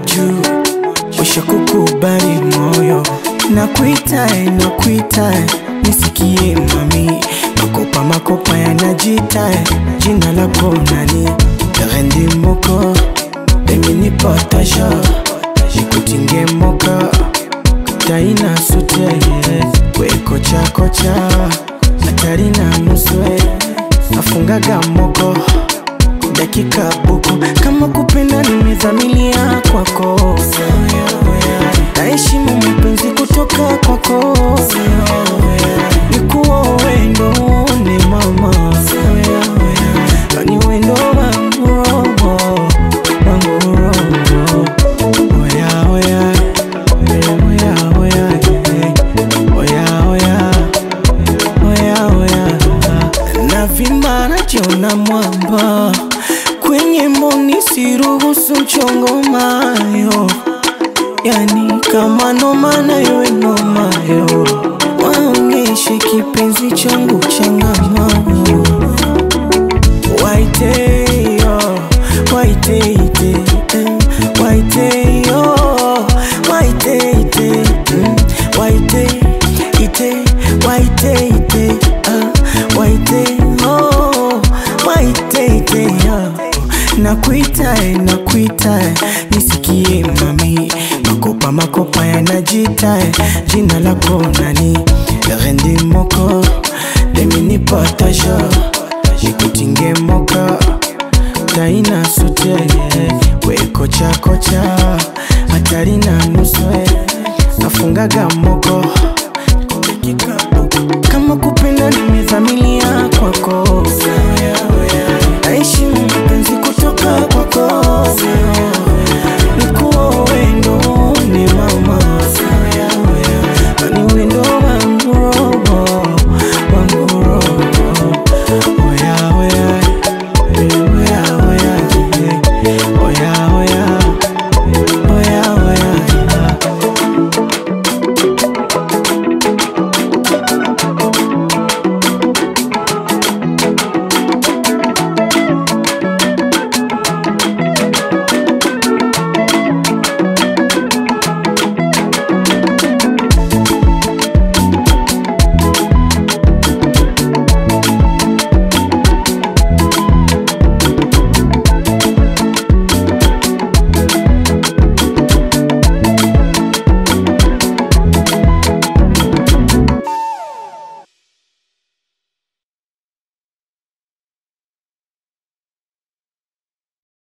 juu, usha kukubali moyo, nakuita nakuita, nisikie mami, makopa makopa yanajita, jina lako nani? Rendi moko, mimi ni potasha, nikutinge moka, taina sute, we kocha kocha, hatari na nuswe, afungaga moko dakika buku kama kupenda nimezamilia kwako naheshimu mapenzi kutoka kwako nikuwa wendo ni mama yani wendo wangu roho wangu roho oya oya oya oya oya oya oya oya na vimba najiona mwamba kwenye mboni siruhusu mchongo mayo yani kama noma nayo nomayo waonyeshe kipenzi changu changamano waiteyo waiteite eh, waiteyo waiteite mm, waiteite waiteite ah, waiteyo waiteite ah. nakuita nakuita nisikie mami makopa makopa yanajita jina lako nani rendi moko demini potasha nikutinge moka taina sute we kocha kocha hatari na nuswe afungaga mo